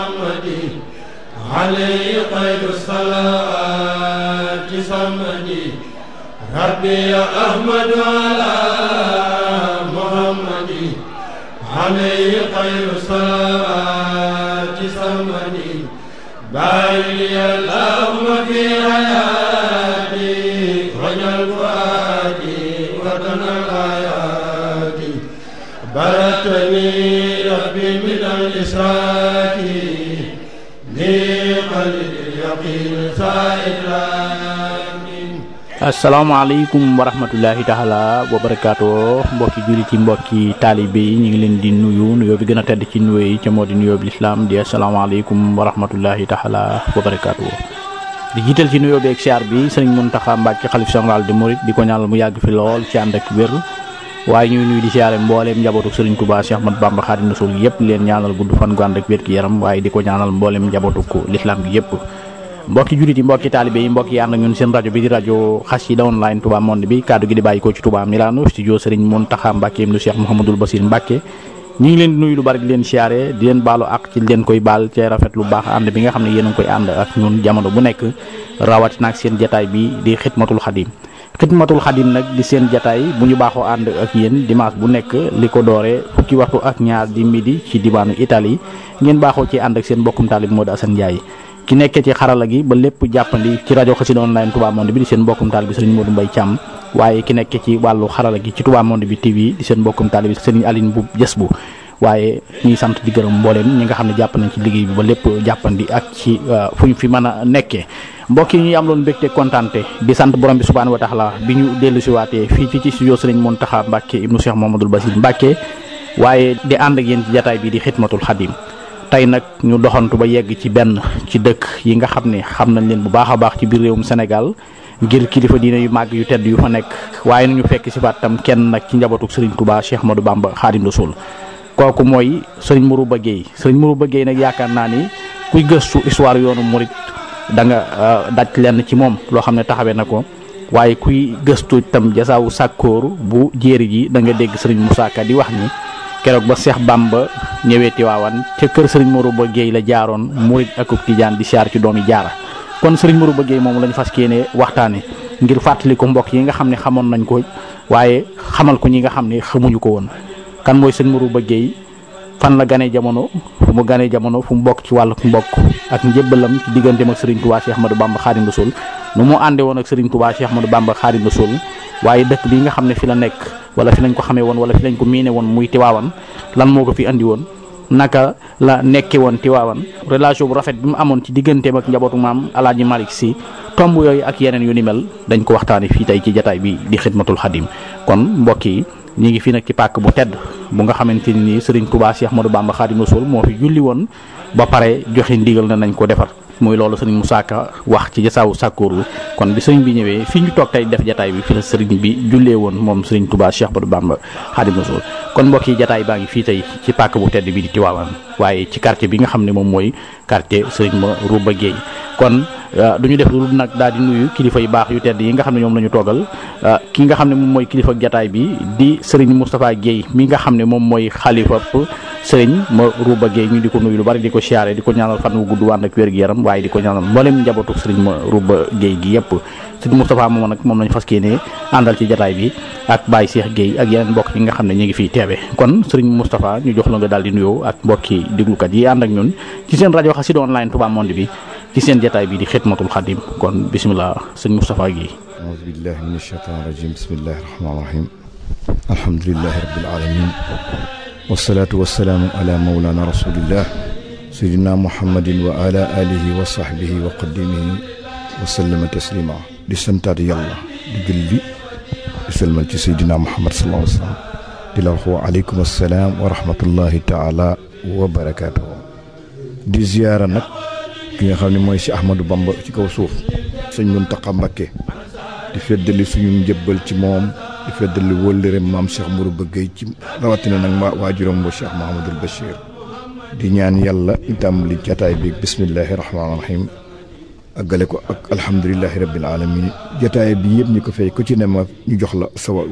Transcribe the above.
عليه خير الصلاة صمدي ربي يا أحمد على محمد عليه خير الصلاة صمدي باري اللهم في حياتي وجل فؤادي وطن الآيات بلغتني ربي من الإسراك asalaamaaleykum wa rahmatullahi taala wa barakaatu mbokki jullit yi mbokki taalibe yi ñu ngi leen di nuyu nuyoo bi gën a tedd ci nuyoo yi ca moo di nuyoo bi lislaam di asalaamaaleykum wa rahmatullahi taala wa barakaatu di jiital ci nuyoo bi ak siyaar bi sëriñ Muntaxa Mbàkke xalif général de Mouride di ko ñaanal mu yàgg fi lool ci ànd ak wér waaye ñuy nuyu di siyaare mbooleem njabootu sëriñ Touba Cheikh Ahmadou Bamba Xaadimu Rasuul yëpp leen ñaanal gudd fan gu ànd ak wér gi yaram waaye di ko ñaanal mbooleem njabootu ko lislaam gi yëpp mbokki jullit yi mbokki taalibe yi mbokki ànd ak ñun seen rajo bi di rajo Xassida online Touba Monde bi kaddu gi di bàyyi ko ci Touba Milano studio sëriñ Muntaxa Mbàkke ibnu Cheikh Mouhamadul Basir Mbàkke ñu ngi leen di nuyu lu bari di leen siyaare di leen baalu ak ci leen koy baal cee rafet lu baax ànd bi nga xam ne yéen a ngi koy ànd ak ñun jamono bu nekk rawatina ak seen jataay bi di xidmatul xadim xidmatul xadim nag di seen jataay bu ñu baaxoo ànd ak yéen dimanche bu nekk li ko dooree fukki waxtu ak ñaar di midi ci diwaanu Italie ngeen baaxoo ci ànd ak seen mbokkum taalib Modou Assane Ndiaye ki nekkee ci xarala gi ba lépp jàppandi ci rajo Xassida online Touba Monde bi di seen mbokkum taalib bi sëriñ Modou Mbaye Thiam waaye ki nekkee ci wàllu xarala gi ci Touba Monde bi TV di seen mbokkum taalib bi sëriñ Aline bu jës bu waaye ñuy sant di gërëm mbooleem ñi nga xam ne jàpp nañ ci liggéey bi ba lépp jàppandi ak ci fu ñu fi mën a nekkee mbokk yi ñuy am loon mbégte kontaante di sant borom bi subhaanahu wa taala bi ñu dellu si waatee fii ci ci studio sëriñ Muntaxa Mbàkke ibnu Cheikh Mouhamadoul Basir Mbàkke waaye di ànd ak yéen ci jataay bi di xidmatul xadim tey nag ñu doxantu ba yegg ci benn ci dëkk yi nga xam ne xam nañ leen bu baax a baax ci biir réewum Sénégal ngir kilifa diine yu màgg yu tedd yu fa nekk waaye nañu fekk si faat tam kenn nag ci njabootu sëriñ Touba Cheikh Ahmadou Bamba Xaadimu Rasuul kooku mooy sëriñ Mourouba Gueye sëriñ Mourouba Gueye nag yaakaar naa ni kuy gëstu histoire yoonu murit da nga daj lenn ci moom loo xam ne taxawee na ko waaye kuy gëstu itam jasaawu sàkkóor bu jéeri ji da nga dégg sëriñ Moussa Ka di wax ni keroog ba Seex Bamba ñëwee Tiwaawan ca kër sëriñ Mourouba Gueye la jaaroon murit ak tijaan di siyaar ci doomi jaara kon sëriñ Mourouba Gueye moom lañu fas yéene waxtaane ngir fàttali ko mbokk yi nga xam ne xamoon nañ ko waaye xamal ko ñi nga xam ne xamuñu ko woon kan mooy sëriñ Mourouba Gueye fan la ganee jamono fu mu ganee jamono fu mu bokk ci wàllu mbokk ak njëbbalam ci digganteem ak Serigne Touba Cheikh Ahmadou Bamba Khadim Rasoul nu mu àndee woon ak Serigne Touba Cheikh Ahmadou Bamba Khadim Rasoul waaye dëkk bi nga xam ne fi la nekk wala fi lañ ko xamee woon wala fi lañ ko miine woon muy Tiwaawan lan moo ko fi andi woon naka la nekke woon Tiwaawan relation bu rafet bi mu amoon ci digganteem ak njabootu maam Alaaji Malick Sy tomb yooyu ak yeneen yu ni mel dañ ko waxtaane fii tey ci jataay bi di xidmatul xadim kon mbokk yi ñu ngi fii nag ci pàkk bu tedd bu nga xamante ni Serigne Touba Cheikh Ahmadou Bamba Khadim Rasoul moo fi julli woon ba pare joxe ndigal na nañ ko defar muy loolu Serigne Moussa Ka wax ci jasaawu sàkkooru kon bi sëriñ bi ñëwee fi ñu toog tey def jataay bi fi la sëriñ bi jullee woon moom Serigne Touba Cheikh Ahmadou Bamba Khadim Rasoul kon mbokk yi jataay baa ngi fii tey ci pàkk bu tedd bi di Tivaouane waaye ci quartier bi nga xam ne moom mooy quartier Serigne Mourouba Gueye kon du ñu def lu nag daal di nuyu kilifa yu baax yu tedd yi nga xam ne ñoom la ñu toogal ki nga xam ne moom mooy kilifa jataay bi di Serigne Moustapha Guèye mi nga xam ne moom mooy xalifa Serigne Mourouba Gueye ñu di ko nuyu lu bari di ko siyaare di ko ñaanal fan wu gudd wànd ak wér gi yaram waaye di ko ñaanal mboolem njabootu Serigne Mourouba Gueye gi yëpp Serigne Moustapha moom nag moom lañu fas yéene àndal ci jataay bi ak Baye Cheikh Guèye ak yeneen mbokk yi nga xam ne ñu ngi fiy teewe kon Serigne Moustapha ñu jox la nga daal di nuyoo ak mbokki déglukat yi ànd ak ñun ci seen rajo Xassida online Touba Monde bi ci seen jataay bi di xidmatul xadim kon bisimilah sëñ Moustapha Guèye aouzu billahi min ashaytan rajim bismillahi rahmani rahim alhamdulilahi rabbil alamin wasalaatu wasalaamu ala mawlana rasulillah sayidina muhammadin wa ala alihi wa sahbihi wa qadimihi wa sallama taslima di santaat yàlla di julli di salmal ci sayidina muhammad sallallahu alayhi wa sallam di la wax wa aleykum assalaam wa rahmatullahi taala wa barakatuhu di ziyaara nag ki nga xam ne mooy si Ahmadou Bamba ci kaw suuf sëñ Muntaxa Mbakke di feddali suñu njëbbal ci moom di feddali wóllëreem maam Cheikh Mourouba Gueye ci rawatina nag ma waajuram ba Cheikh Mahamadul Bachir di ñaan yàlla itam li jataay bi bismillahi rahmaani rahim àggale ko ak alhamdulilahi rabbil alamin jataay bi yëpp ñu ko fay ku ci ne ma ñu jox la sa